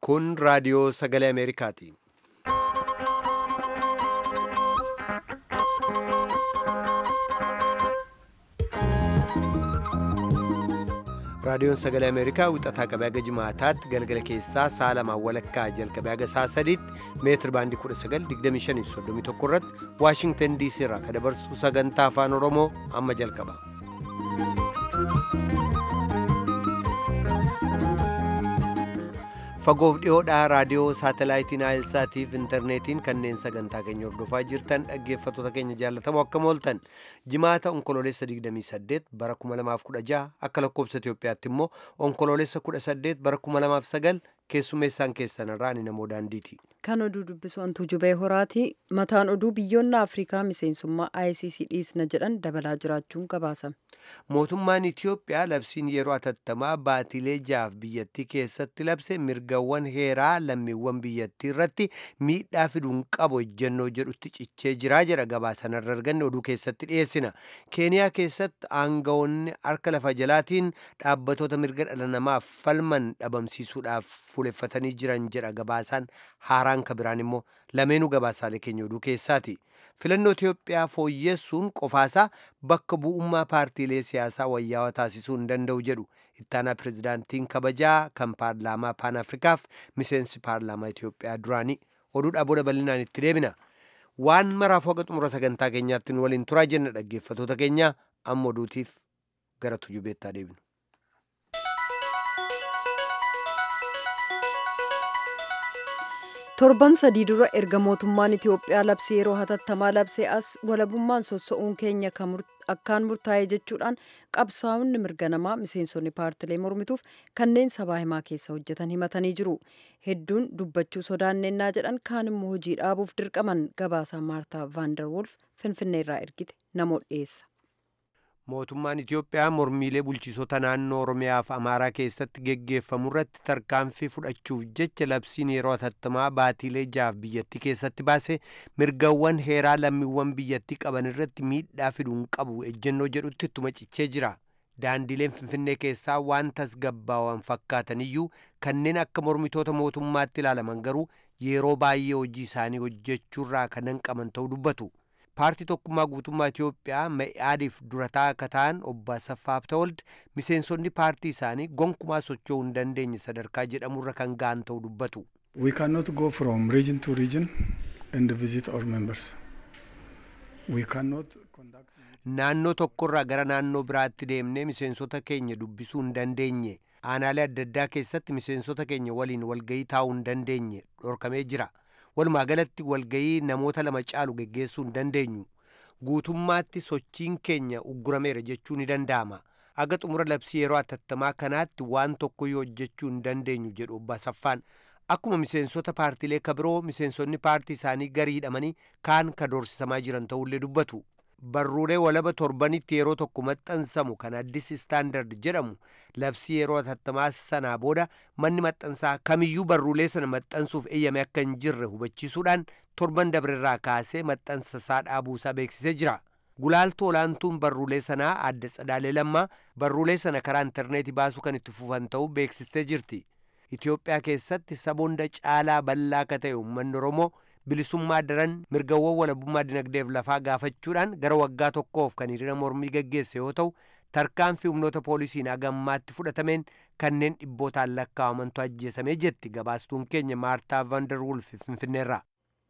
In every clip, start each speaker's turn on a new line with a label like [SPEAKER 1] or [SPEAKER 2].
[SPEAKER 1] Kun raadiyoo sagalee Ameerikaati. Raadiyoon sagalee Ameerikaa wixataa qabee haga jimaataatti galgala keessaa sa'a lamaan walakkaa jalqabee haga sa'a sadiitti meetir baandii 1925 irratti Waashingtan DC irraa kan dabarsu sagantaa afaan Oromoo amma jalqaba. Fagoof dhiyoodhaa raadiyoo saatalaayitii Naayilsaatiif intarneetiin kanneen sagantaa keenya hordofaa jirtan dhaggeeffattoota keenya jaallatamoo akkam ooltan jimaata onkoloolessa 28 bara 2016 akka lakkoobsa Itoophiyaatti immoo onkoloolessa 18 bara 2009 keessummeessaan keessan irraa ani namoo daandiiti.
[SPEAKER 2] Kan oduu dubbisu antuu jubee horaati. Mataan oduu biyyoonni Afrikaa miseensummaa ICC dhiisna jedhan dabalaa jiraachuun gabaasame.
[SPEAKER 1] Mootummaan Itiyoophiyaa labsiin yeroo atattamaa baatilee jaaf biyyattii keessatti labse mirgawwan heeraa lammiiwwan biyyattii irratti miidhaa fiduun qabu ejjennoo jedhutti cichee jiraa jedha gabaasanarra arganne oduu keessatti dhiyeessina. Keeniyaa keessatti aangawoonni harka lafa jalaatiin dhaabbatoota mirga dhala namaaf falman dhabamsiisuudhaaf fuuleffatanii jiran jedha gabaasaan haaraan ka biraan immoo lameenuu gabaasaalee keenya oduu keessaati. Filannoo Itiyoophiyaa fooyyessuun qofaasaa bakka bu'ummaa paartiilee siyaasaa wayyaawaa taasisuu hin danda'u jedhu ittaanaa pirezidaantiin kabajaa kan paarlaamaa paan afrikaaf miseensi paarlaamaa Itiyoophiyaa duraanii oduudhaa booda bal'inaan itti deebina. Waan maraaf hoga xumura sagantaa keenyaatti nu waliin turaa jenna dhaggeeffattoota keenya amma oduutiif gara tujubeettaa deebinu.
[SPEAKER 2] torban sadii dura erga mootummaan itiyoophiyaa labsii yeroo hatattamaa labsee as walabummaan sossa'uun keenya akkaan murtaa'e jechuudhaan qabsaa'onni mirga namaa miseensonni paartilee mormituuf kanneen sabaa himaa keessa hojjetan himatanii jiru hedduun dubbachuu sodaannennaa jedhan kaan immoo hojii dhaabuuf dirqaman gabaasaa maartaa vaandarwolf finfinneerraa ergite namoota dhiyeessa.
[SPEAKER 1] mootummaan Itiyoophiyaa mormiilee bulchiisota naannoo Oromiyaa fi Amaaraa keessatti geggeeffamu irratti tarkaanfii fudhachuuf jecha labsiin yeroo hatattamaa baatiilee jaaf biyyattii keessatti baase mirgawwan heeraa lammiiwwan biyyattii qaban irratti miidhaa fiduun qabu ejjennoo jedhutti ittuma cichee jira. Daandileen Finfinnee keessaa waan tasgabbaawan fakkaataniyyuu kanneen akka mormitoota mootummaatti ilaalaman garuu yeroo baay'ee hojii isaanii hojjechuurraa kan hanqaman ta'uu dubbatu. paartii tokkummaa guutummaa Itiyoophiyaa Me'iyaadiif durataa akka ta'an obbo Asaffaa Habtawald miseensonni paartii isaanii gonkumaa socho'uu hin dandeenye sadarkaa jedhamurra kan ga'an ta'uu dubbatu.
[SPEAKER 3] We cannot go from region to region and visit our members. We cannot conduct...
[SPEAKER 1] Naannoo tokkorraa gara naannoo biraatti deemnee miseensota keenya dubbisuu hin dandeenye. Aanaalee adda addaa keessatti miseensota keenya waliin walgahii taa'uu hin dandeenye dhorkamee jira. walumaa galatti walgahii namoota lama caalu geggeessuu hin dandeenyu guutummaatti sochiin keenya uggurameera jechuu ni danda'ama aga xumura labsii yeroo atattamaa kanaatti waan tokkoyyuu hojjechuu hin dandeenyu jedhu obbo Asaffaan akkuma miseensota paartiilee kabiroo miseensonni paartii isaanii garii hidhamanii kaan ka doorsisamaa jiran ta'ullee dubbatu barruulee walaba torbanitti yeroo tokko maxxansamu kan addis istaandard jedhamu labsii yeroo hatattamaa sanaa booda manni maxxansaa kamiyyuu barruulee sana maxxansuuf eeyyame akka hin jirre hubachiisuudhaan torban dabrerraa kaasee maxxansa isaa dhaabuusaa beeksisee jira. Gulaaltuu olaantuun barruulee sanaa adda Tsadaalee Lammaa barruulee sana karaa intarneetii baasuu kan itti fufan ta'uu beeksistee jirti. Itoophiyaa keessatti saboonda caalaa bal'aa akka ta'e uummanni Oromoo bilisummaa daran mirgawwan walabummaa dinagdeef lafaa gaafachuudhaan gara waggaa tokkoof kan hiriira mormii gaggeesse yoo ta'u tarkaanfii humnoota poolisiin hagammaatti fudhatameen kanneen dhibbootaan lakkaa'amantu ajjeesamee jetti gabaastuun keenya maartaa vanderwulf finfinneerraa.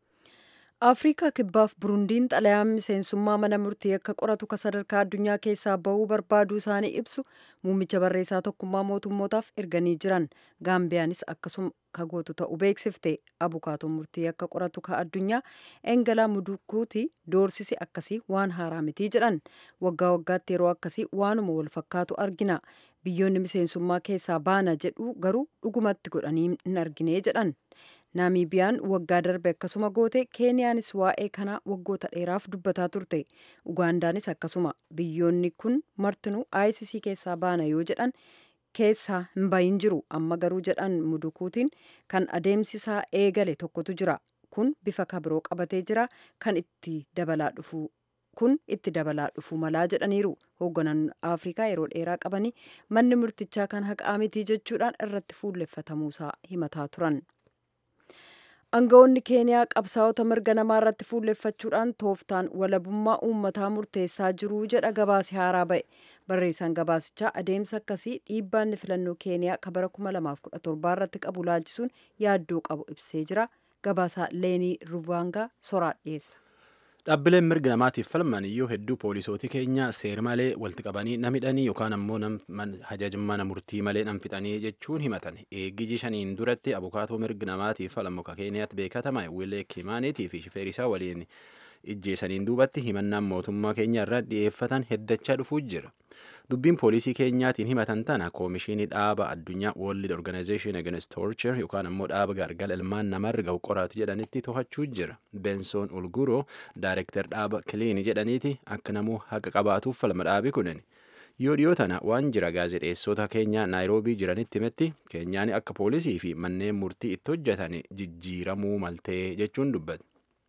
[SPEAKER 2] afriikaa kibbaaf burundiin xalayaan miseensummaa mana murtii akka qoratu ka sadarkaa addunyaa keessaa bahuu barbaaduu isaanii ibsu muummicha barreessaa tokkummaa mootummootaaf erganii jiran gaambiyaanis akkasuma ka gootu ta'uu beeksifte abukaatoon murtii akka qoratu ka addunyaa engalaa mudukuuti doorsisi akkasii waan haaraa mitii jedhan waggaa waggaatti yeroo akkasii waanuma wal fakkaatu argina biyyoonni miseensummaa keessaa baana jedhu garuu dhugumatti godhanii hin argine jedhan naamibiyaan waggaa darbe akkasuma goote keeniyaanis waa'ee kanaa waggoota dheeraaf dubbataa turte ugaandaanis akkasuma biyyoonni kun martinuu ICC keessaa baana yoo jedhan keessaa hin bahin jiru amma garuu jedhan mudukuutiin kan adeemsisaa eegale tokkotu jira kun bifa kabiroo qabatee jira kan itti dabalaa dhufu kun itti dabalaa dhufuu malaa jedhaniiru hoogganoonni afrikaa yeroo dheeraa qabanii manni murtichaa kan haqaa mitii jechuudhaan irratti fuulleffatamuusaa himataa turan. Aangawoonni keeniyaa qabsaa'ota mirga namaa irratti fuulleffachuudhaan tooftaan walabummaa uummataa murteessaa jiru jedha gabaasi haaraa ba'e. Barreessaan gabaasichaa adeemsa akkasii dhiibbaanni filannoo keeniyaa kan bara 2017 irratti qabu laalchisuun yaaddoo qabu ibsee jira. Gabaasaa Leenii Ruvaangaa soraa dhiyeessa.
[SPEAKER 4] Dhaabbileen mirga namaatiif falman iyyuu hedduu poolisootii keenya seer malee walitti qabanii nam hidhanii yookaan ammoo hajaja mana murtii malee nam fixanii jechuun himatan. Eeggiji shaniin duratti abukaatoo mirga namaatiif falmu ka keeniyaatti beekatama Wilee Kimaaniitii fi shifeerisaa waliin ijjeesaniin duubatti himannaan mootummaa keenya irraa dhiyeeffatan heddachaa dhufuu jira. Dubbiin poolisii keenyaatiin himatan tana koomishinii dhaaba addunyaa World Organization Against Torture yookaan ammoo dhaaba gargala ilmaan namarra gahu qoraatu jedhanitti to'achuu jira. Bensoon Ulguroo daayirektar dhaaba Kiliini jedhaniiti akka namuu haqa qabaatuuf falma dhaabi kunin. Yoo dhiyoo tana waan jira gaazexeessota keenya naayiroobii jiranitti himetti keenyaan akka poolisii fi manneen murtii itti hojjetan jijjiiramuu maltee jechuun dubbate.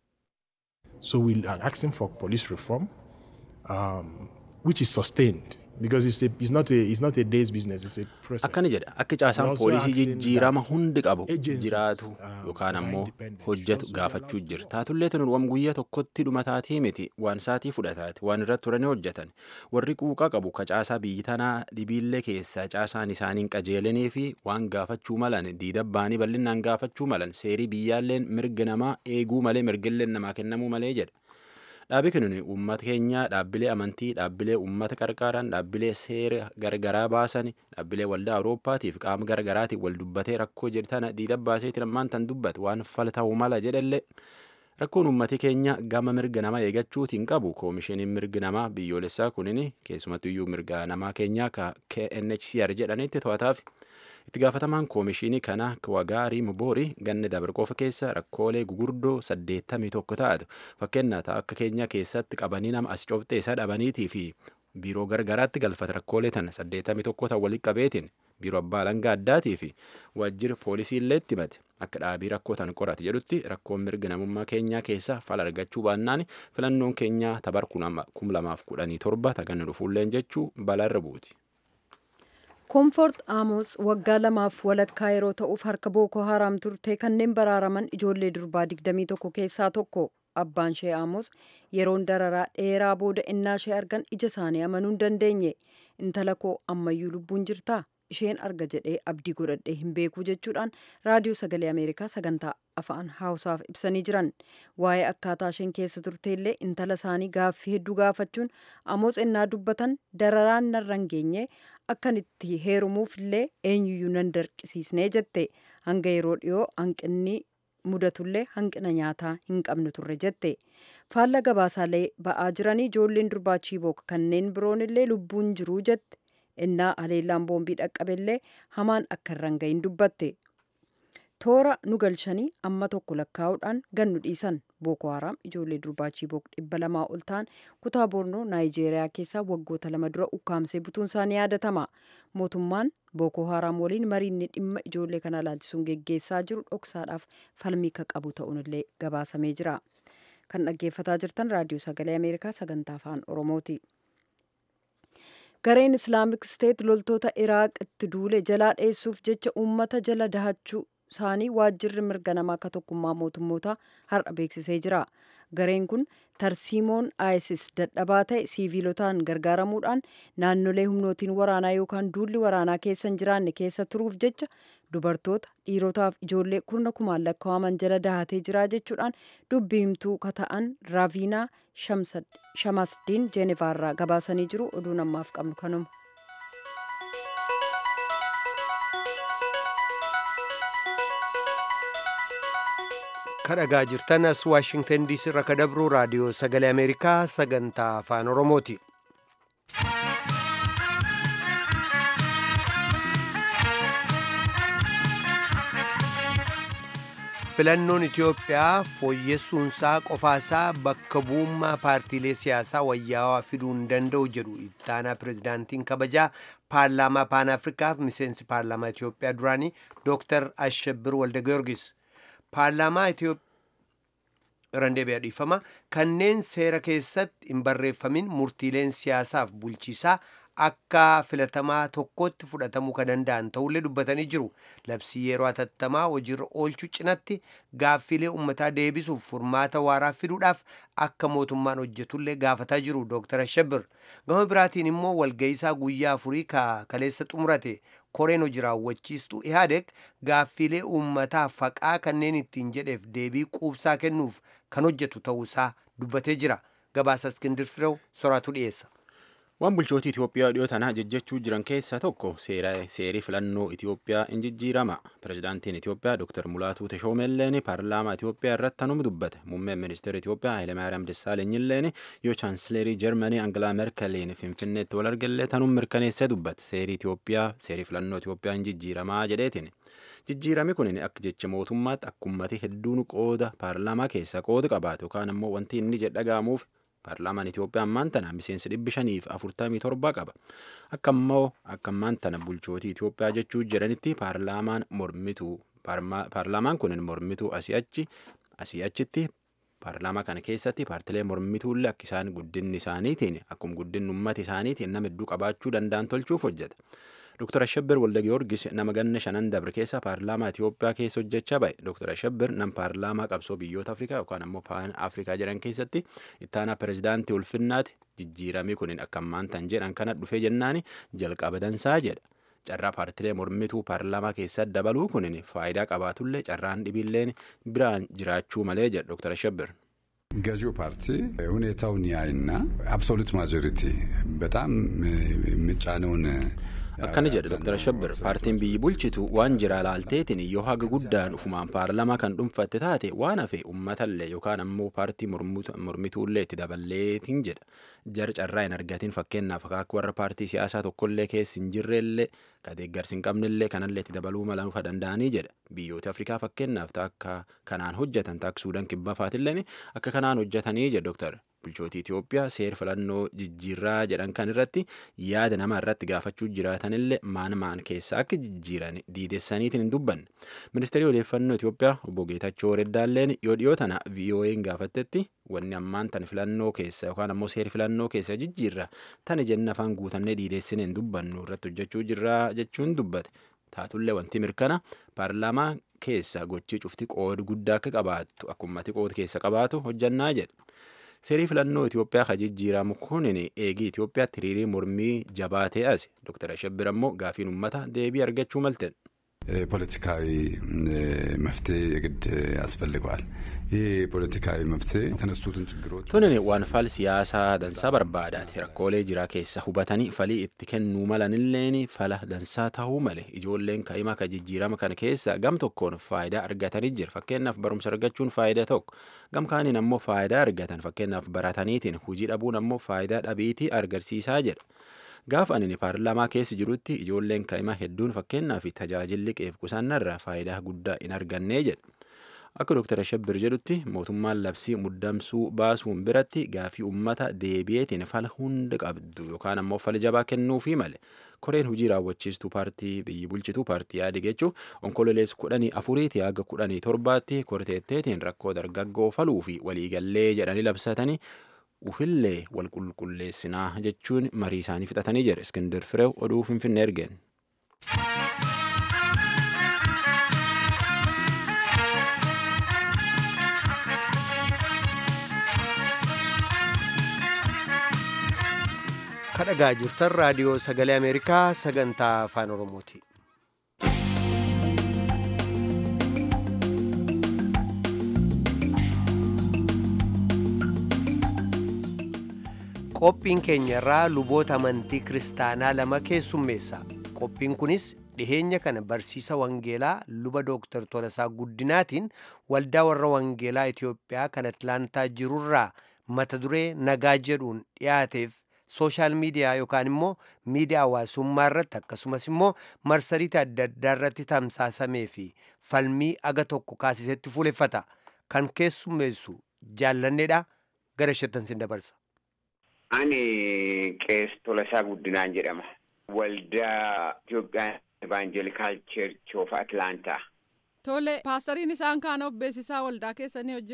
[SPEAKER 5] So we are asking for police reform, um, which is sustained because it's, a, it's, not a, it's not a day's business, it's a process.
[SPEAKER 4] Akkana jedha akka caasaan
[SPEAKER 5] also
[SPEAKER 4] poolisii
[SPEAKER 5] asking
[SPEAKER 4] jijjiirama
[SPEAKER 5] that
[SPEAKER 4] hundi qabu
[SPEAKER 5] agencies,
[SPEAKER 4] jiraatu
[SPEAKER 5] um,
[SPEAKER 4] yookaan
[SPEAKER 5] are
[SPEAKER 4] ammoo
[SPEAKER 5] independent.
[SPEAKER 4] hojjetu
[SPEAKER 5] Also
[SPEAKER 4] gaafachuu
[SPEAKER 5] allows
[SPEAKER 4] jira.
[SPEAKER 5] for-
[SPEAKER 4] Taatullee tunuun guyyaa tokkotti dhumataatii miti waan saatii fudhataati waan irratti turanii hojjetan warri quuqaa qabu ka caasaa biyyi tanaa dhibiillee keessaa caasaan isaaniin qajeelanii fi waan gaafachuu malan diidabbaanii bal'inaan gaafachuu malan seerii biyyaalleen mirga namaa eeguu malee mirgilleen namaa kennamuu malee jedha. Dhaabi kun uummata keenya dhaabbilee amantii, dhaabbilee uummata qarqaaran, dhaabbilee seera gargaraa baasan, dhaabbilee waldaa Awurooppaatiif qaama gargaraatiin wal dubbatee rakkoo jirtana diidabaaseetiin ammaan tan dubbatu waan fal ta'uu mala jedhallee. Rakkoon uummati keenya gama mirga namaa eeggachuutiin qabu koomishiniin mirga namaa biyyoolessaa kunin keessumattuyyuu mirga namaa keenyaa ka KNHCR jedhanitti to'ataaf. Itti gaafatamaan koomishinii kanaa Wagaarii Muboori ganna dabre qofa keessa rakkoolee gugurdoo saddeettamii tokko taatu fakkeenyaaf akka keenya keessatti qabanii nama as cobxee isaa dhabaniitii fi biiroo gargaraatti galfata rakkoolee tana saddeettamii tokko ta'u walitti qabeetiin biiroo abbaa alangaa addaatii fi waajjira poolisii illee itti himate akka dhaabii rakkoo tan qorate jedhutti rakkoon mirga namummaa keenyaa keessa fala argachuu baannaan filannoon keenyaa tabar kum lamaaf kudhanii torba taganna dhufuulleen jechuu balaarra buuti.
[SPEAKER 2] koonfoort aamos waggaa lamaaf walakkaa yeroo ta'uuf harka bookoo haraam turte kanneen baraaraman ijoollee durbaa 21 keessaa tokko abbaan ishee aamos yeroon dararaa dheeraa booda innaa ishee argan ija isaanii amanuu hin dandeenye intala koo ammayyuu lubbuun jirtaa isheen arga jedhee abdii godhadhee hin beekuu jechuudhaan raadiyoo sagalee ameerikaa sagantaa afaan haawusaaf ibsanii jiran waa'ee akkaataa isheen keessa turteellee intala isaanii gaaffii hedduu gaafachuun amoos innaa dubbatan dararaan narra hin geenye akkan itti heerumuuf illee eenyuyyuu nan dirqisiisnee jette hanga yeroo dhiyoo hanqinni mudatullee hanqina nyaataa hin qabnu turre jette faalla gabaasaalee ba'aa jiranii ijoolleen durbaa chiibook kanneen biroon illee lubbuun jiruu jette innaa haleellaan boombii dhaqqabellee hamaan akka irra hin gahin dubbatte toora nu galchanii amma tokko lakkaa'uudhaan gannu dhiisan booko haraam ijoollee durbaa chiibook dhibba lamaa ol ta'an kutaa boornoo naayijeeriyaa keessaa waggoota lama dura ukkaamsee butuun isaanii yaadatama mootummaan booko haraam waliin mariinni dhimma ijoollee kana ilaalchisuun geggeessaa jiru dhoksaadhaaf falmii ka qabu ta'uunillee gabaasamee jira kan dhaggeeffataa jirtan raadiyoo sagalee ameerikaa sagantaa afaan oromooti. gareen islaamik steet loltoota iraaq itti duule jalaa dheessuuf jecha uummata jala dahachuu isaanii waajjirri mirga namaa akka tokkummaa mootummoota har'a beeksisee jira gareen kun tarsiimoon isis dadhabaa ta'e siiviilotaan gargaaramuudhaan naannolee humnootiin waraanaa yookaan duulli waraanaa keessa hin jiraanne keessa turuuf jecha dubartoota dhiirotaaf ijoollee kurna kumaan lakkaa'aman jala dahatee jira jechuudhaan dubbii himtuu kata'an raaviinaa shamasdiin jeenevaarraa gabaasanii jiru oduu namaaf qabnu kanuma.
[SPEAKER 1] kadhagaa jirtan as waashingtan diisii irraa ka dabru raadiyoo sagalee ameerikaa sagantaa afaan oromooti filannoon itiyoophiyaa fooyyessuunsaa qofaasaa bakka bu'ummaa paartiilee siyaasaa wayyaawaa fiduu hin danda'u jedhu ittaanaa pirezidaantiin kabajaa paarlaamaa paan afrikaaf miseensi paarlaamaa itiyoophiyaa duraanii dooktar ashabir walde giyoorgis paarlaamaa irraan deebi'a dhiifama kanneen seera keessatti hin barreeffamin murtiileen siyaasaaf bulchiisaa akka filatamaa tokkotti fudhatamuu kan danda'an ta'ullee dubbatanii jiru labsii yeroo hatattamaa hojiirra oolchuu cinatti gaaffiilee ummataa deebisuuf furmaata waaraa fiduudhaaf akka mootummaan hojjetullee gaafataa jiru dooktar Ashabir gama biraatiin immoo walga'iisaa guyyaa afurii kaleessa xumurate koreen hojii raawwachiistuu ihaadeg gaaffiilee uummataa faqaa kanneen ittiin jedheef deebii quubsaa kennuuf kan hojjetu ta'uusaa dubbatee jira gabaasa iskindir firew soraatu dhiyeessa.
[SPEAKER 4] waan bulchootii Itoophiyaa dhiyoo tanaa jejjechuu jiran keessaa tokko seerii filannoo Itoophiyaa in jijjiirama. Pirezidaantiin Itoophiyaa Dr. Mulaatuu Teshoomeelleen paarlaamaa Itoophiyaa irratti tanuma dubbate. Muummeen ministeera Itoophiyaa Hayilemaariyaam Dassaalenyiilleen yoo chaansileerii Jarmanii Angalaa Merkeliin Finfinneetti wal argallee tanuma mirkaneessee dubbate. Seerii Itoophiyaa seerii filannoo Itoophiyaa in jijjiiramaa jedheetiin. Jijjiirami kun akka jecha mootummaatti akkummati hedduun qooda paarlaamaa keessaa qooda qabaatu yookaan ammoo wanti inni jedhagaamuuf paarlaamaan Itoophiyaa ammaan tana miseensa dhibbi shaniif afurtamii torba qaba. Akka immoo akka ammaan tana bulchootii Itoophiyaa jechuu jedhanitti paarlaamaan mormituu paarlaamaan kun mormituu asii achi asii achitti paarlaamaa kana keessatti paartilee mormituullee akka isaan guddinni isaaniitiin akkuma guddinni uummata isaaniitiin nama hedduu qabaachuu danda'an tolchuuf hojjeta. Dr. Ashabbir Walda Giyoorgis nama ganna shanan dabre keessa paarlaamaa Itoophiyaa keessa hojjechaa ba'e. Dr. Ashabbir nam paarlaamaa qabsoo biyyoota Afrikaa yookaan ammoo paan Afrikaa jedhan keessatti ittaanaa pirezidaantii ulfinnaati jijjiiramii kun akka ammaan tan jedhan kana dhufee jennaani jalqaba dansaa jedha. Carraa paartilee mormituu paarlaamaa keessa dabaluu kun faayidaa qabaatullee carraan dhibiilleen biraan jiraachuu malee jedha Dr. Ashabbir.
[SPEAKER 6] ገዢው ፓርቲ ሁኔታውን ያይና አብሶሉት ማጆሪቲ በጣም የሚጫነውን
[SPEAKER 4] akkana jedha dr shabbir paartiin biyyi bulchitu waan jira laalteetiin yoo haga guddaan ufumaan paarlamaa kan dhuunfatte taate waan hafe uummatallee yookaan ammoo paartii mormituullee itti daballeetiin jedha jar carraa hin argatiin fakkeenyaaf akka warra paartii siyaasaa tokkollee keessa hin jirrellee ka deeggarsi hin qabnellee kanallee itti dabaluu mala nufa danda'anii jedha biyyoota afrikaa fakkeenyaaf akka kanaan hojjetan taak suudaan kibba faatilleen akka kanaan hojjetanii jedha doktar bulchootii Itoophiyaa seer filannoo jijjiirraa jedhan kan irratti yaada nama irratti gaafachuu jiraatanillee maan maan keessa akka jijjiiran diidessaniitiin hin dubbanne. Ministeerri odeeffannoo Itoophiyaa obbo Geetachoo Reddaalleen yoo dhiyoo tana VOA'n gaafattetti wanni ammaan tan filannoo keessa yookaan ammoo seer filannoo keessa jijjiirra tani jenna afaan guutannee diidessine hin dubbannu irratti hojjechuu jirraa jechuun dubbate. Taatullee wanti mirkana paarlaamaa keessa gochii cufti qooda guddaa akka qabaattu akkumatti qooda keessa qabaatu hojjannaa jedhe. seerii filannoo Itoophiyaa kan jijjiiramu kunin eegii Itoophiyaatti hiriirii mormii jabaatee as Dr. Ashabbir ammoo gaafiin uummata deebii argachuu malten.
[SPEAKER 6] ፖለቲካዊ መፍትሄ የግድ ያስፈልገዋል። ይህ ፖለቲካዊ መፍትሄ የተነሱትን ችግሮች
[SPEAKER 4] tunin waan fal siyaasaa dansaa barbaadaati rakkoolee jiraa keessa hubatanii falii itti kennuu malanilleen fala dansaa ta'uu male ijoolleen ka'ima ka jijjiirama kana keessa gam tokkoon faayidaa argatanii jira fakkeenyaaf barumsa argachuun faayidaa tokko gam kaaniin ammoo faayidaa argatan fakkeenyaaf barataniitiin hujii dhabuun ammoo faayidaa dhabiitii argarsiisaa jedha. Gaafa ani paarlaamaa keessa jirutti ijoolleen ka'ima hedduun fakkeenyaa fi tajaajilli qeef qusaannarraa faayidaa guddaa hin argannee jedha. Akka Dr. Shabbir jedhutti mootummaan labsii muddamsuu baasuun biratti gaafii uummata deebi'eetiin fala hunda qabdu yookaan ammoo fala jabaa kennuufii male. Koreen hojii raawwachiistuu paartii biyyi bulchituu paartii yaade jechuun onkololees kudhanii afuriitii haga kudhanii torbaatti korteetteetiin rakkoo dargaggoo faluu fi waliigallee jedhanii labsatanii ufillee wal qulqulleessinaa jechuun marii isaanii fixatanii jira iskindir fireew oduu finfinnee ergeen.
[SPEAKER 1] kadhagaa jirtan raadiyoo sagalee ameerikaa sagantaa afaan oromooti. qophiin keenya irraa luboota amantii kiristaanaa lama keessummeessa qophiin kunis dhiheenya kana barsiisa wangeelaa luba dooktar Tolasaa Guddinaatiin waldaa warra wangeelaa Itoophiyaa kan Atlaantaa jirurraa mata duree nagaa jedhuun dhiyaateef sooshaal miidiyaa yookaan immoo miidiyaa hawaasummaa irratti akkasumas immoo marsariitii adda addaa irratti tamsaasamee fi falmii aga tokko kaasisetti fuuleffata kan keessummeessu jaallanneedha gara shettan sin dabarsa.
[SPEAKER 7] Ani qees Tolasaa Guddinaan jedhama. Waldaa Itoophiyaan Evaanjelikaal Cheerch of Atlaantaa.
[SPEAKER 8] Tole, paastariin isaan kaan of beeksisaa waldaa keessanii wajjin?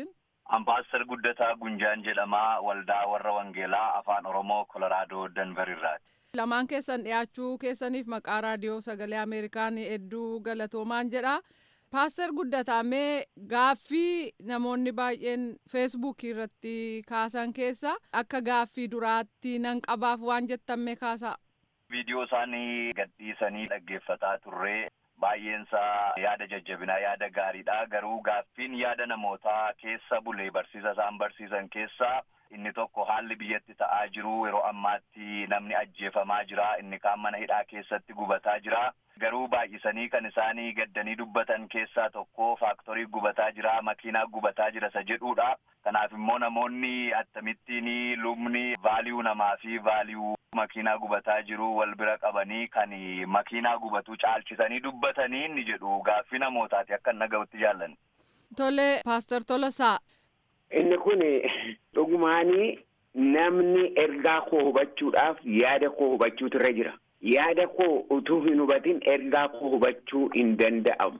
[SPEAKER 8] Ambaasar Guddataa Gunjaan jedhamaa waldaa warra Wangeelaa Afaan Oromoo Kolaraadoo Danver irraati.
[SPEAKER 9] Lamaan keessan dhiyaachuu keessaniif maqaa raadiyoo sagalee Ameerikaan hedduu galatoomaan jedha. Paaster Guddataa mee gaaffii namoonni baay'een feesbuukii irratti kaasan keessa akka gaaffii duraatti nan qabaaf waan jettan mee kaasaa.
[SPEAKER 8] Viidiyoo isaanii gadhiisanii dhaggeeffataa turree baay'eensaa yaada jajjabinaa yaada gaariidha garuu gaaffiin yaada namootaa keessa bulee barsiisa isaan barsiisan keessaa inni tokko haalli biyyatti ta'aa jiru yeroo ammaatti namni ajjeefamaa jira inni kaan mana hidhaa keessatti gubataa jira garuu baay'isanii kan isaanii gaddanii dubbatan keessaa tokko faaktorii gubataa jira makiinaa gubataa jira isa jedhuudha kanaaf immoo namoonni akkamittiin lubni vaaliyuu namaa fi vaaliyuu makiinaa gubataa jiru wal bira qabanii kan makiinaa gubatu caalchisanii dubbatanii inni jedhu gaaffii namootaati akka naga'utti jaallan.
[SPEAKER 9] Tole paaster Tolasaa.
[SPEAKER 7] Inni kun dhugumaanii namni ergaa koo hubachuudhaaf yaada koo hubachuutu irra jira. Yaada koo utuu hin hubatin ergaa koo hubachuu hin danda'amu.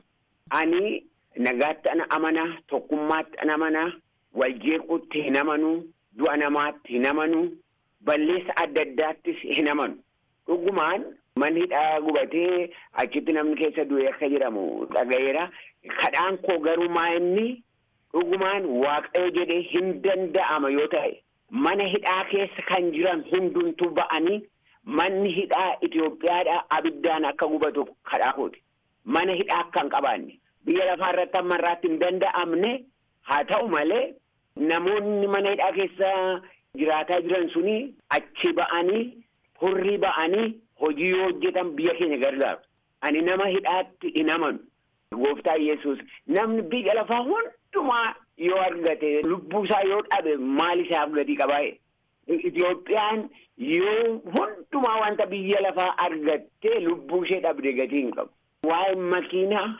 [SPEAKER 7] Ani nagaatti ana amana, tokkummaatti ana amana, waljeequutti hin amanu, du'a namaatti hin amanu, balleessa adda addaattis hin amanu. Dhugumaan manni hidhaa gubatee achitti namni keessa du'e akka jedhamu dhagayeera. Kadhaan koo garuu maa inni dhugumaan waaqayyo jedhee hin danda'ama yoo ta'e mana hidhaa keessa kan jiran hundumtuu ba'anii manni hidhaa Itoophiyaadhaa abiddaan akka gubatu kadhaa kooti. Mana hidhaa akka hin qabaanne biyya lafaa irratti amma irraatti hin danda'amne haa ta'u malee namoonni mana hidhaa keessa jiraataa jiran suni achi ba'anii hurrii ba'anii hojii yoo hojjetan biyya keenya gargaaru. Ani nama hidhaatti hin amanu. Gooftaa Yesuus namni biyya lafaa hundumaa yoo argate lubbuu isaa yoo dhabe maal isaaf gatii qabaa'e. Itoophiyaan yoo hundumaa wanta biyya lafaa argattee lubbuu ishee dhabde gatii hin qabu. Waa'een makiinaa,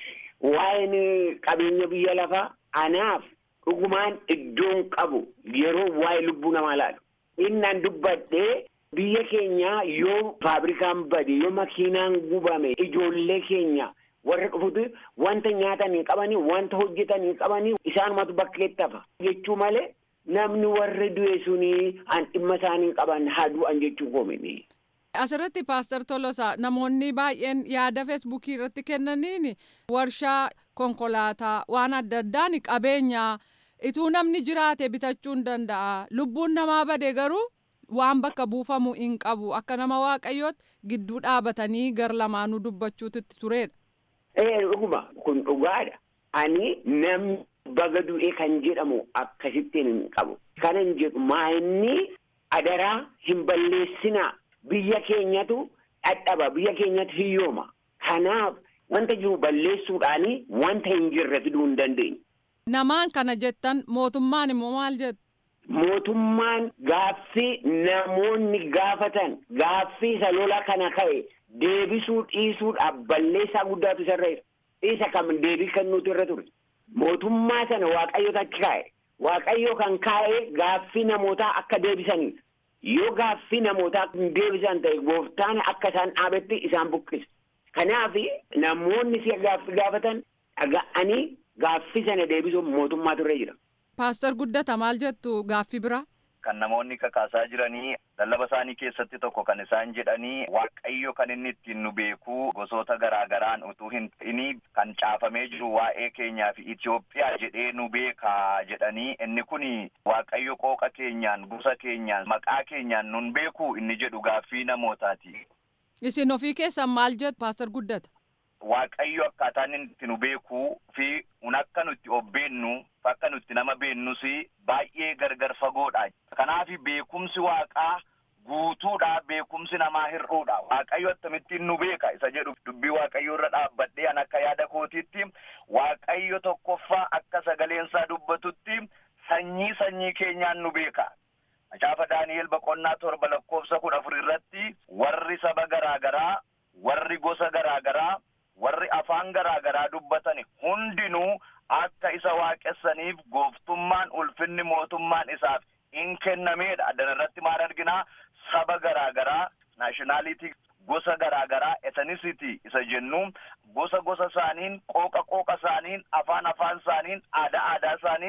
[SPEAKER 7] waa'een qabeenya biyya lafaa anaaf dhugumaan iddoon qabu yeroo waa'ee lubbuu namaa laalu. Innaan dubbadhee biyya keenya yoo faabrikaan bade yoo makiinaan gubame ijoollee keenya. warra dhufutu wanta nyaatan hin qabanii wanta hojjetan hin qabanii isaanumatu bakkeetti hafa jechuu malee namni warri du'e suni an dhimma isaanii hin qaban haa du'an jechuu koomini.
[SPEAKER 9] Asirratti paaster Tolosaa namoonni baay'een yaada feesbuukii irratti kennaniin warshaa konkolaataa waan adda addaan qabeenya ituu namni jiraate bitachuu hin danda'a lubbuun namaa bade garuu waan bakka buufamu hin qabu akka nama waaqayyootti gidduu dhaabatanii gar lamaanuu dubbachuutu turedha.
[SPEAKER 7] Ee dhuguma kun dhugaadha. Ani namni baga du'e kan jedhamu akkasittiin hin qabu. Kanan jedhu maa inni adaraa hin balleessinaa. Biyya keenyatu dhadhaba. Biyya keenyatu hiyyooma. Kanaaf wanta jiru balleessuudhaani wanta hin jirre fiduu hin dandeenye.
[SPEAKER 9] Namaan kana jettan mootummaan immoo maal jettu?
[SPEAKER 7] Mootummaan gaaffii namoonni gaafatan gaaffii isa lola kana ka'e deebisuu dhiisuudhaaf balleessaa guddaatu isarra jira. Isa kam deebii kennuutu irra ture. Mootummaa sana waaqayyoota achi kaa'e. Waaqayyo kan kaa'e gaaffii namootaa akka deebisaniidha. Yoo gaaffii namootaa deebisan ta'e gooftaan akka isaan dhaabetti isaan buqqisa. Kanaaf namoonni si'a gaaffii gaafatan dhaga'anii gaaffii sana deebisuuf mootummaatu irra jira.
[SPEAKER 9] Paaster Guddata maal jettu gaaffii biraa?
[SPEAKER 8] Kan namoonni kakaasaa jiranii lallaba isaanii keessatti tokko kan isaan jedhanii waaqayyo kan inni ittiin nu beekuu gosoota garaagaraan utuu hin ta'ini kan caafamee jiru waa'ee keenyaa fi Itoophiyaa jedhee nu beekaa jedhanii inni kun waaqayyo qooqa keenyaan gosa keenyaan maqaa keenyaan nun beekuu inni jedhu gaaffii namootaati.
[SPEAKER 9] Isin ofii keessan maal jettu Paaster Guddata?
[SPEAKER 8] Waaqayyo akkaataan inni itti nu beekuu fi un akka nutti of beennu akka nutti nama beennus baay'ee gargar fagoodha. Kanaaf beekumsi waaqaa guutuudha beekumsi namaa hir'uudha. Waaqayyo akkamittiin nu beeka isa jedhu dubbii waaqayyo irra dhaabbadhee an akka yaada kootiitti waaqayyo tokkoffaa akka sagaleensaa dubbatutti sanyii sanyii keenyaan nu beeka. Macaafa Daani'el boqonnaa torba lakkoofsa kudha afur irratti warri saba garaagaraa warri gosa garaagaraa warri afaan garaagaraa dubbatan hundinuu akka isa waaqessaniif gooftummaan ulfinni mootummaan isaaf in kennameedha. Addana irratti maal arginaa saba garaagaraa naashinaalitii gosa garaagaraa ethnicity isa jennu gosa gosa isaaniin qooqa qooqa isaaniin afaan afaan isaaniin aadaa aadaa isaaniin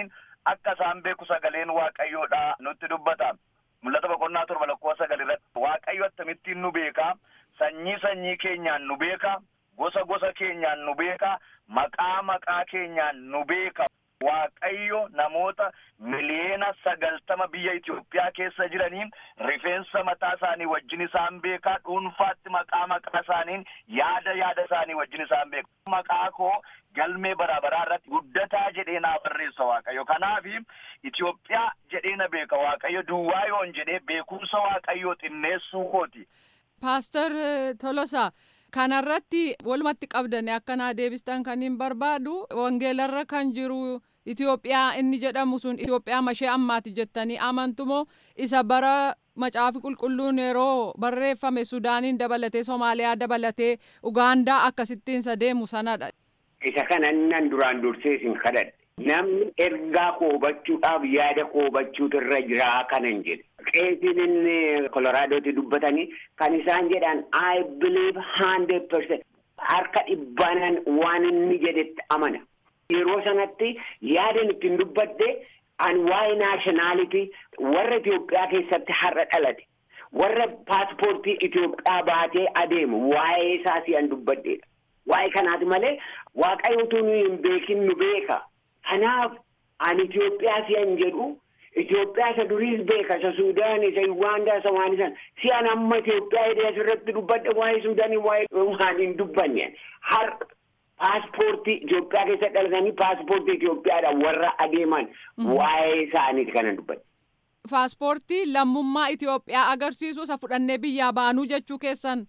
[SPEAKER 8] akka isaan beeku sagaleen waaqayyoodha nutti dubbata. Mul'ata boqonnaa torba lakkoofsa sagal irratti waaqayyo akkamittiin nu beeka sanyii sanyii keenyaan nu beeka gosa gosa keenyaan nu beeka maqaa maqaa keenyaan nu beeka. Waaqayyo namoota miliyoona sagaltama biyya Itoophiyaa keessa jiraniin rifeensa mataa isaanii wajjin isaan beekaa dhuunfaatti maqaa maqaa isaaniin yaada yaada isaanii wajjin isaan beeku. Maqaa koo galmee bara baraa irratti guddataa jedhee naa barreessa Waaqayyo. Kanaaf Itoophiyaa jedhee na beeka Waaqayyo duwwaa yoon jedhee beekumsa Waaqayyoo xinneessuu kooti.
[SPEAKER 9] Paaster Tolosaa. kanarratti walumatti qabdanii akkanaa deebistan kan hin barbaadu wangeelarra kan jiru Itoophiyaa inni jedhamu sun Itoophiyaa mashee ammaati jettanii amantumoo isa bara macaafi qulqulluun yeroo barreeffame Sudaaniin dabalatee Somaaliyaa dabalatee Ugaandaa akkasittiin isa deemu sanadha.
[SPEAKER 7] Isa kana nan duraan dursee isin kadhadhe. Namni ergaa koo hubachuudhaaf yaada koo hubachuutu irra jira kanan jedhe. Qeesiin inni Koloraadooti dubbatanii kan isaan jedhan I believe hundred percent harka dhibbaanan waan inni jedhetti amana. Yeroo sanatti yaadan ittiin dubbadde an waa'ee naashinaalitii warra Itoophiyaa keessatti har'a dhalate warra paaspoortii Itoophiyaa baatee adeemu waa'ee isaa si'an dubbaddeedha. Waa'ee kanaati malee waaqayyo utuu nu hin beekin nu beeka. Kanaaf ani Itoophiyaa si'an jedhu Itoophiyaa isa duriis beeka isa Suudaan isa Ugaandaa isa waan isaan si'an amma Itoophiyaa hidhee asirratti dubbadhe waa'ee Suudaanii waa'ee waan hin dubbanne har paaspoortii Itoophiyaa keessa dhalatanii paaspoortii Itoophiyaadhaan warra adeeman waa'ee isaaniiti kana dubbadhe.
[SPEAKER 9] Paaspoortii lammummaa Itoophiyaa agarsiisu isa fudhannee biyyaa baanuu jechuu keessan.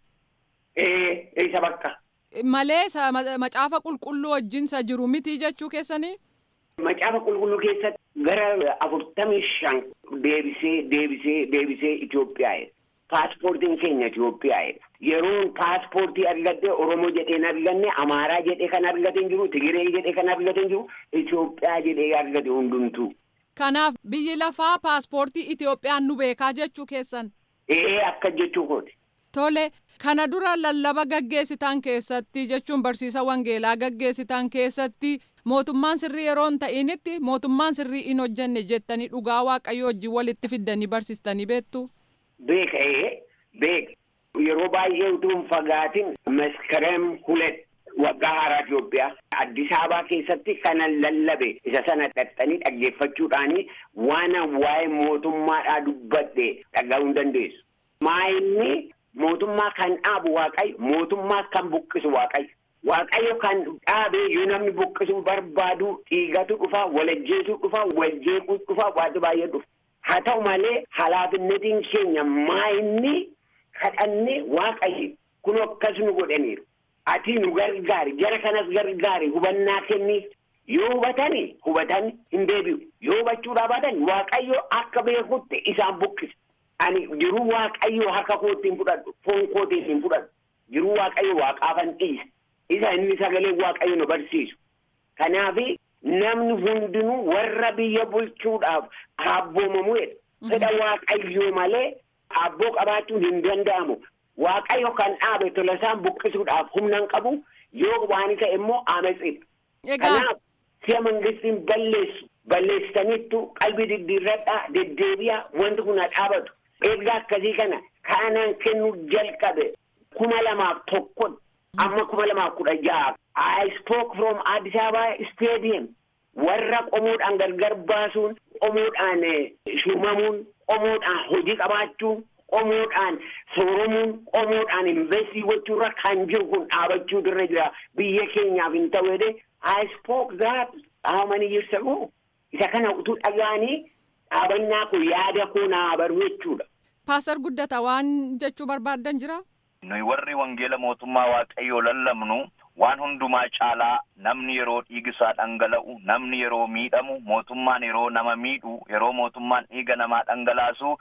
[SPEAKER 7] Ee isa bakka.
[SPEAKER 9] Malee macaafa qulqulluu wajjin isa jiru miti jechuu keessanii.
[SPEAKER 7] Macaafa qulqulluu keessatti gara afurtamii shan deebisee deebisee deebisee Itoophiyaa'edha. Paaspoortiin keenya Itoophiyaa'edha. Yeroon paaspoortii argadde Oromoo jedheen arganne Amaaraa jedhee kan argate hin jiru Tigiree jedhee kan argate hin jiru Itoophiyaa jedhee argate hundumtuu.
[SPEAKER 9] Kanaaf biyyi lafaa paaspoortii Itoophiyaan nu beekaa jechuu keessan.
[SPEAKER 7] Ee akka jechuu kooti.
[SPEAKER 9] Tole kana dura lallaba gaggeessitan keessatti jechuun barsiisa wangeelaa gaggeessitan keessatti mootummaan sirrii yeroo hin ta'initti mootummaan sirrii hin hojjenne jettanii dhugaa waaqayyo wajjin walitti fiddanii barsiistanii beektu.
[SPEAKER 7] Beeka ee beeka yeroo baay'ee utuu hin fagaatin maskarem hulet waggaa haaraa Itoophiyaa Addis Ababaa keessatti kana lallabe isa sana dhaxxanii dhaggeeffachuudhaanii waan waa'ee mootummaadhaa dubbadhe dhaga'uu hin dandeessu. Maayinni mootummaa kan dhaabu waaqayyo mootummaa kan buqqisu waaqayyo. Waaqayyo kan dhaabee yoo namni buqqisuu barbaadu dhiigatu dhufa walajjeesuu dhufa waljeequu dhufa waanti baay'ee dhufa. Haa ta'u malee halaafinnetiin keenya maayinni kadhanne waaqayyo kun akkas nu godhaniiru. Ati nu gargaari jara kanas gargaari hubannaa kenniif yoo hubatani hubatan hin deebi'u yoo hubachuudhaa baatan waaqayyo akka beekutti isaan buqqisa. Ani jiruu waaqayyo harka kootti hin fudhadhu foon kootiin hin fudhadhu jiruu waaqayyo waaqaafan dhiisa. isa inni sagalee waaqayyo nu barsiisu. Kanaaf namni hundinuu warra biyya bulchuudhaaf abboomamuudha. Fedha waaqayyoo malee abboo qabaachuun hin danda'amu. Waaqayyo kan dhaabe tola isaan buqqisuudhaaf humna hin qabu yoo waan isa immoo ametsiidha. Kanaaf si'a mangistiin balleessu balleessitaniittu qalbii diddiirradhaa deddeebi'a wanti kun haa dhaabatu. Ergaa akkasii kana kaanaan kennuu jalqabe kuma lamaaf tokkotti. amma kuma lamaaf kudha jaha I spoke from Addis Ababa Stadium warra qomoodhaan gargar baasuun qomoodhaan shuumamuun qomoodhaan hojii qabaachuun qomoodhaan sooromuun qomoodhaan investii gochuurra kan jiru kun dhaabachuu irra jira biyya keenyaaf hin ta'u jedhee I spoke that how many years ago isa kana utuu dhaga'anii dhaabannaa kun yaada koo naa baru jechuudha.
[SPEAKER 9] Paasar guddata waan jechuu barbaaddan jira?
[SPEAKER 8] nuyi warri wangeela mootummaa waaqayyoo lallabnu waan hundumaa caalaa namni yeroo dhiigisaa dhangala'u namni yeroo miidhamu mootummaan yeroo nama miidhu yeroo mootummaan dhiiga namaa dhangalaasu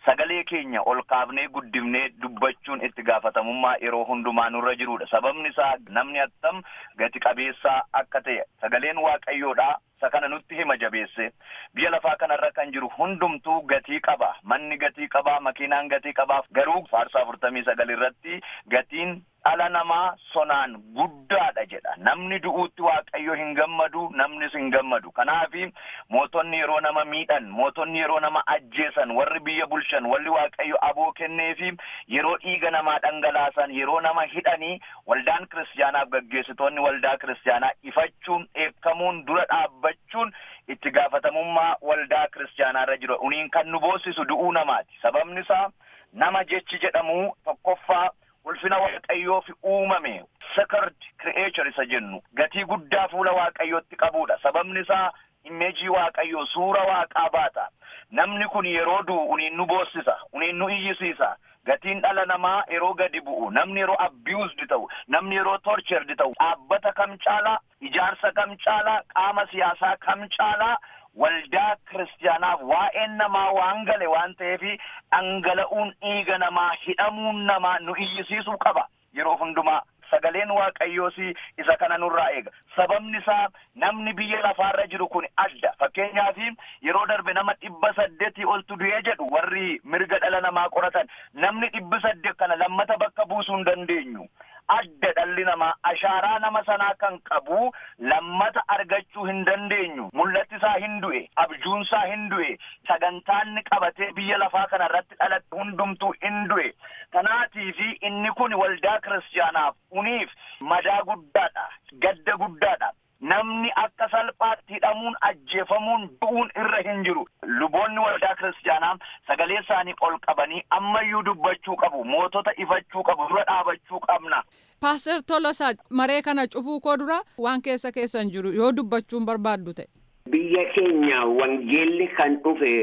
[SPEAKER 8] sagalee keenya ol kaafnee guddifnee dubbachuun itti gaafatamummaa yeroo hundumaa nurra jirudha sababni isaa namni attam gati qabeessaa akka ta'e sagaleen waaqayyoodha isa kana nutti hima jabeesse biyya lafaa kanarra kan jiru hundumtuu gatii qaba manni gatii qaba makiinaan gatii qaba garuu faarsaa afurtamii sagal irratti gatiin dhala namaa sonaan guddaadha jedha namni du'uutti waaqayyo hin gammadu namnis hin gammadu kanaafi mootonni yeroo nama miidhan mootonni yeroo nama ajjeesan warri biyya bulchan warri waaqayyo aboo kenneefi yeroo dhiiga namaa dhangalaasan yeroo nama hidhanii waldaan kiristaanaaf gaggeessitoonni waldaa kiristaanaa ifachuun eekkamuun dura dhaabbachuun itti gaafatamummaa waldaa kiristaanaarra jiru uniin kan nu boosisu du'uu namaati sababni isaa nama jechi jedhamu tokkoffaa ulfina waaqayyoof uumame sacred creature isa jennu gatii guddaa fuula waaqayyootti qabudha sababni isaa imeejii waaqayyoo suura waaqaa baata namni kun yeroo du'u uniin nu boossisa uniin nu iyyisiisa gatiin dhala namaa yeroo gadi bu'u namni yeroo abused ta'u namni yeroo tortured ta'u dhaabbata kam caalaa ijaarsa kam caalaa qaama siyaasaa kam caalaa waldaa kiristaanaaf waa'een namaa waan gale waan ta'eef dhangala'uun dhiiga namaa hidhamuun namaa nu iyyisiisuu qaba yeroo hundumaa sagaleen waaqayyoos isa kana nurraa eega sababni isaa namni biyya lafaarra jiru kun adda fakkeenyaaf yeroo darbe nama dhibba saddeetii oltu du'ee jedhu warri mirga dhala namaa qoratan namni dhibbi saddeet kana lammata bakka buusuu hin dandeenyu adda dhalli namaa ashaaraa nama sanaa kan qabu lammata argachuu hin dandeenyu mul'atti isaa hin du'e abjuun isaa hin du'e sagantaanni qabatee biyya lafaa kana irratti dhalate hundumtuu hin du'e kanaatiifi inni kun waldaa kiristaanaaf uniif madaa guddaadha gadda guddaadha namni akka salphaatti hidhamuun ajjeefamuun du'uun irra hin jiru luboonni waldaa kiristaanaa sagalee isaanii ol qabanii ammayyuu dubbachuu qabu mootota ifachuu qabu dura dhaabachuu qabna.
[SPEAKER 9] Paaster Tolosaa maree kana cufuu koo dura waan keessa keessan jiru yoo dubbachuun barbaaddu ta'e.
[SPEAKER 7] Biyya keenya wangeelli kan dhufe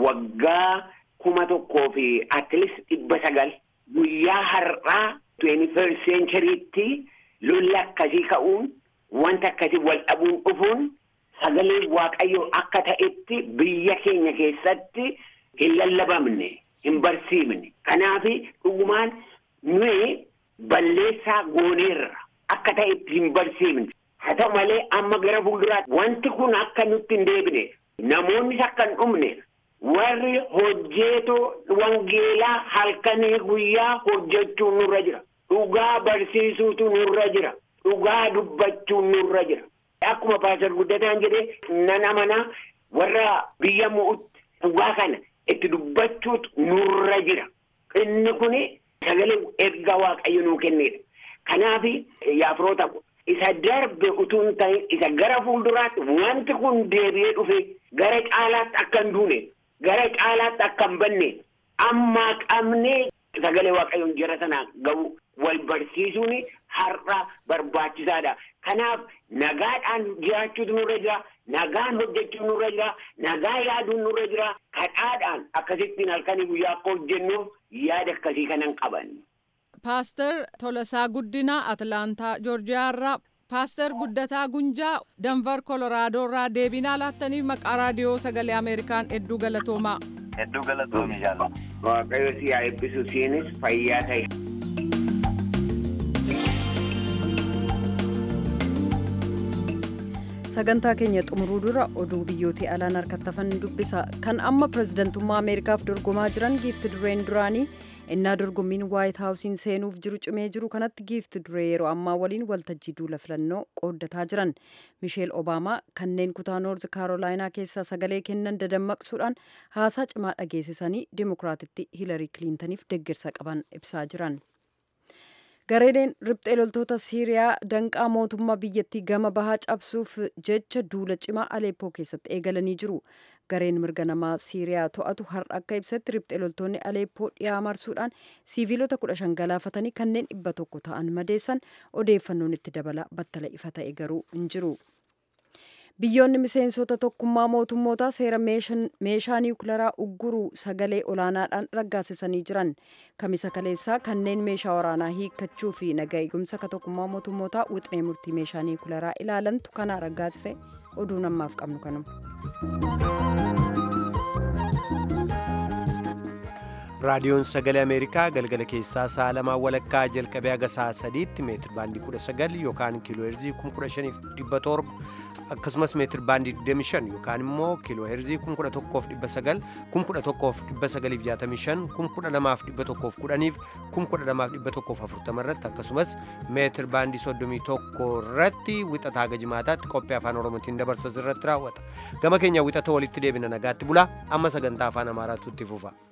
[SPEAKER 7] waggaa kuma tokkoo fi atleast dhibba sagal guyyaa har'aa 21st centurytti lolli akkasii ka'uun wanta akkasii wal dhabuun dhufuun sagalee waaqayyoo akka ta'etti biyya keenya keessatti hin lallabamne hin barsiifne kanaaf dhugumaan nuyi balleessaa gooneerra akka ta'etti hin barsiifne haa ta'u malee amma gara fuulduraatti wanti kun akka nutti hin deebine namoonnis akka hin dhumne warri hojjeetoo wangeelaa halkanii guyyaa hojjechuun nurra jira dhugaa barsiisuutu nurra jira. dhugaa dubbachuun nurra jira. Akkuma paasar guddataan jedhee nan amanaa warra biyya mo'utti dhugaa kana itti dubbachuutu nurra jira. Inni kun sagalee ergaa waaqayyo nuu kennedha. Kanaaf yaafiroota isa darbe utuu hin ta'in isa gara fuulduraatti wanti kun deebi'ee dhufe gara caalaatti akka hin duune gara caalaatti akka hin banne ammaa qabnee sagalee waaqayyoon jara sanaa ga'u wal barsiisuun har'a barbaachisaadha. Kanaaf nagaadhaan jiraachuutu nurra jira, nagaan hojjechuun nurra jira, nagaa yaaduun nurra jira, kadhaadhaan akkasittiin halkanii guyyaa akka hojjennuuf yaada akkasii kanan qaban.
[SPEAKER 9] Paaster Tolasaa Guddinaa Atlaantaa Joorjiyaa irraa Paaster Guddataa Gunjaa Danvar Kolooraadoo irraa deebinaa laattaniif maqaa raadiyoo sagalee Ameerikaan hedduu galatoomaa.
[SPEAKER 8] Hedduu galatoomi jaalla.
[SPEAKER 7] Waaqayyo si haa eebbisu siinis fayyaa ta'e.
[SPEAKER 2] sagantaa keenya xumuruu dura oduu biyyootii alaan harkattafan dubbisa kan amma pirezidantummaa ameerikaaf dorgomaa jiran giifti dureen duraanii innaa dorgommiin waayit haawusiin seenuuf jiru cimee jiru kanatti giifti duree yeroo ammaa waliin waltajjii duula filannoo qooddataa jiran misheel obaamaa kanneen kutaa noorz kaarolaayinaa keessaa sagalee kennan dadammaqsuudhaan haasaa cimaa dhageessisanii dimokiraatitti hiilarii kiliintaniif deeggarsa qaban ibsaa jiran. gareedeen riphxee loltoota siiriyaa danqaa mootummaa biyyattii gama bahaa cabsuuf jecha duula cimaa aleeppoo keessatti eegalanii jiru gareen mirga namaa siiriyaa to'atu har'a akka ibsetti riphxee loltoonni aleeppoo dhiyaa marsuudhaan siiviilota kudha shan galaafatanii kanneen dhibba tokko ta'an madeessan odeeffannoon itti dabala battala ifa ta'e garuu hin jiru. biyyoonni miseensota tokkummaa mootummootaa seera meeshaa niwukilaraa ugguruu sagalee olaanaadhaan raggaasisanii jiran kamisa kaleessaa kanneen meeshaa waraanaa hiikkachuu fi naga eegumsa ka tokkummaa mootummootaa wixinee murtii meeshaa niwukilaraa ilaalantu kana raggaasise oduu namaaf qabnu kanuma.
[SPEAKER 1] raadiyoon sagalee ameerikaa galgala keessaa sa'a lamaa walakkaa jalqabee haga sa'a sadiitti meetir baandii 19 yookaan kiiloo heerzii 15700 akkasumas meetir baandii 25 yookaan immoo kiiloo heerzii 11900 11965 12110 12140 irratti akkasumas meetir baandii 31 irratti wixataa haga jimaataatti qophii afaan oromootiin dabarsu irratti raawwata gama keenya wixata walitti deebina nagaatti bulaa amma sagantaa afaan amaaraatu itti fufa.